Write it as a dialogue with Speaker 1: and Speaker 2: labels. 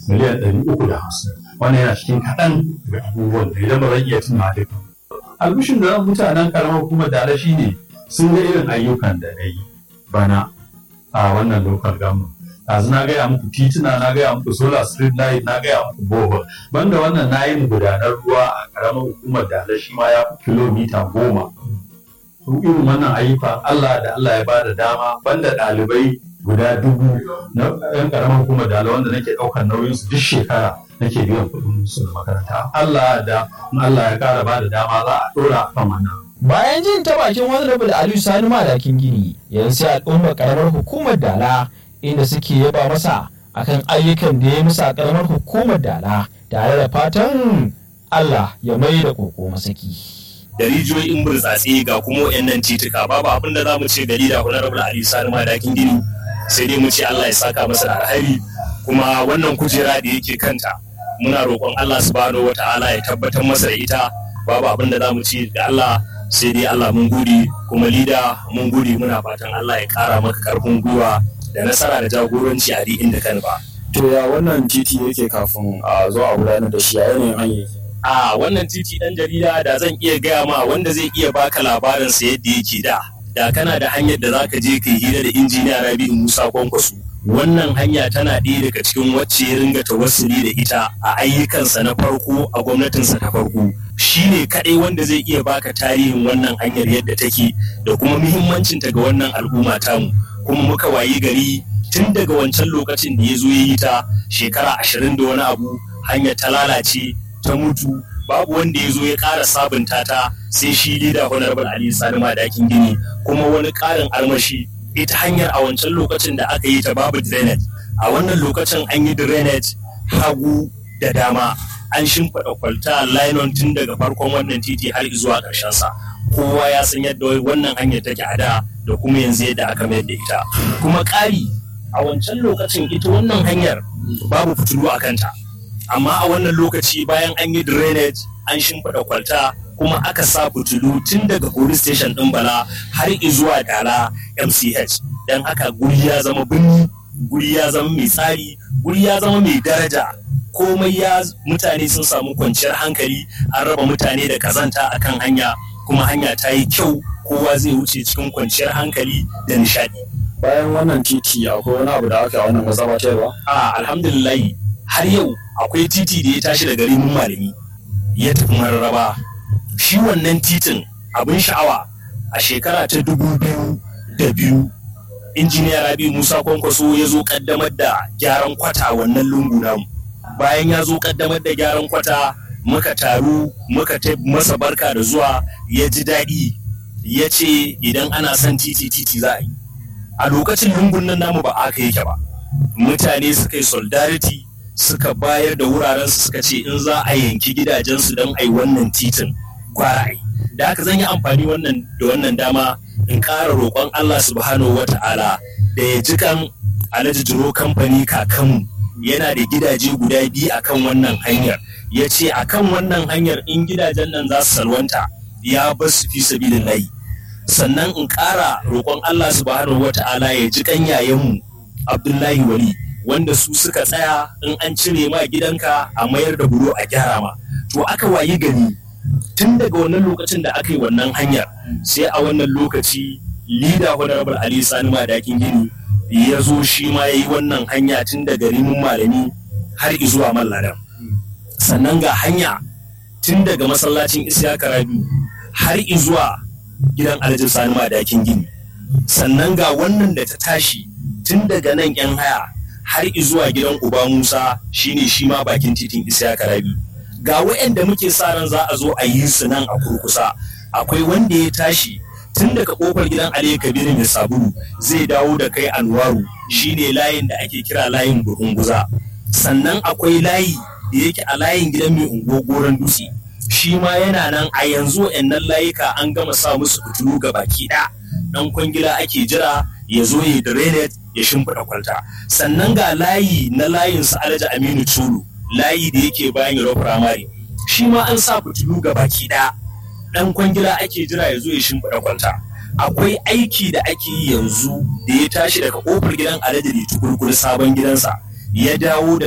Speaker 1: miliyan ɗari uku da hamsin wannan yana cikin kaɗan daga abubuwan da idan ba zan iya tuna duka albishin da mutanen karamar hukumar da shi ne sun ga irin ayyukan da na yi bana a wannan local government yanzu na gaya muku tituna na gaya muku solar street light na gaya muku bohol banda wannan na yi gudanar ruwa a karamar hukumar da shi ma ya fi kilomita goma irin wannan ayyuka Allah da Allah ya bada dama banda ɗalibai guda dubu na yan karamar hukumar da wanda nake ɗaukar nauyin su duk shekara nake biyan kuɗin su da makaranta Allah da Allah ya ƙara bada dama za a ɗora kan wannan
Speaker 2: Bayan jin ta bakin Honorable Aliyu Sani Madakin Gini, yanzu sai al'ummar karamar hukumar Dala inda suke yaba masa akan ayyukan da ya musa a karamar hukumar Dala tare da fatan Allah ya mai da koko masaki.
Speaker 3: da rijiyoyin burtsatse ga kuma wayannan tituka babu abin da za mu ce gari da honorable Ali Sani Madakin Gini sai dai mu ce Allah ya saka masa da alheri kuma wannan kujera da yake kanta muna roƙon Allah subhanahu wataala ya tabbatar masa da ita babu abin da za mu ce ga Allah sai dai Allah mun gode kuma lida mun gode muna fatan Allah ya kara maka karfin gwiwa da nasara da jagoranci a duk inda kan ba.
Speaker 4: To ya wannan titi yake kafin a zo a gudanar da shi a yanayin hanyar
Speaker 3: A wannan titi dan jarida da zan iya gaya ma wanda zai iya baka labarin sa yadda yake da. Da kana da hanyar da zaka je kai hira da injiniya Rabi'u Musa Kwankwaso. Wannan hanya tana ɗaya daga cikin wacce ya ringa tawassuli da ita a ayyukansa na farko a gwamnatinsa ta farko. Shi ne kaɗai wanda zai iya baka tarihin wannan hanyar yadda take da kuma muhimmancinta ga wannan al'umma tamu. Kuma muka wayi gari tun daga wancan lokacin da ya zo ya yi ta shekara ashirin da wani abu hanyar ta lalace ta mutu babu wanda ya zo ya ƙara sabunta ta sai shi lida honorable ali sani madakin gini kuma wani ƙarin armashi ita hanyar a wancan lokacin da aka yi ta babu drainage a wannan lokacin an yi drainage hagu da dama an shimfiɗa kwalta linon tun daga farkon wannan titi har zuwa ƙarshen sa kowa ya san yadda wannan hanyar take a da da kuma yanzu yadda aka mayar da ita kuma ƙari a wancan lokacin ita wannan hanyar babu fitilu a kanta amma a wannan lokaci bayan an yi drainage an shimfiɗa kwalta kuma aka sa fitilu tun daga police station ɗin bala har zuwa dala mch don haka guri ya zama birni guri ya zama mai tsari guri ya zama mai daraja komai ya mutane sun samu kwanciyar hankali an raba mutane da kazanta akan hanya kuma hanya ta yi kyau kowa zai wuce cikin kwanciyar hankali da nishadi
Speaker 4: bayan wannan titi akwai wani abu da aka wannan mazabatarwa
Speaker 3: a alhamdulillah har yau akwai titi da ya tashi daga rimin malami ya tafi mararraba shi wannan titin abin sha'awa a shekara ta dubu biyu da biyu injiniya rabi musa kwankwaso ya zo kaddamar da gyaran kwata wannan lungu namu bayan ya zo kaddamar da gyaran kwata muka taru muka ta masa barka da zuwa ya ji daɗi ya ce idan ana son titi titi za a yi a lokacin lungun nan namu ba aka yake ba mutane suka yi solidarity suka bayar da wuraren su suka ce in za a yanki gidajensu don a yi wannan titin gwara yi da haka zan yi amfani wannan da wannan dama in ƙara roƙon Allah subhanahu wa ta'ala da ya ji kan alhaji jiro kamfani kakanmu yana da gidaje guda biyu akan wannan hanyar ya ce akan wannan hanyar in gidajen nan za su salwanta ya bar su fi sabilin layi sannan in ƙara roƙon Allah subhanahu wa ta'ala ya ji kan yayanmu Abdullahi Wali wanda su suka tsaya in an cire ma gidanka a mayar da buro a gyara ma to aka wayi gari tun daga wannan lokacin da aka yi wannan hanyar sai a wannan lokaci lida honorable ali sani madakin gini ya zo shi ma ya yi wannan hanya tun daga rimin malami har zuwa malladan sannan ga hanya tun daga masallacin isiyaka rabi har zuwa gidan alhaji sani madakin gini sannan ga wannan da ta tashi tun daga nan yan haya har zuwa gidan uba musa shine shi ma bakin titin isiyaka rabi ga waɗanda muke sa ran za a zo a yi su nan a kurkusa akwai wanda ya tashi tun daga kofar gidan Ali Kabiru mai sabulu zai dawo da kai Anwaru shine layin da ake kira layin Burunguza sannan akwai layi da yake a layin gidan mai ungo goron dutse shi ma yana nan a yanzu wayannan layuka an gama sa musu fitilu ga baki ɗaya dan kwangila ake jira ya zo ya drainage ya shimfiɗa kwalta sannan ga layi na layin su Alhaji Aminu Tulu layi da yake bayan Yaro Firamare shi ma an sa fitilu ga baki ɗaya dan kwangila ake jira ya zo ya shimfiɗa kwalta akwai aiki da ake yi yanzu da ya tashi daga kofar gidan alhaji da tukurkur sabon gidansa ya dawo da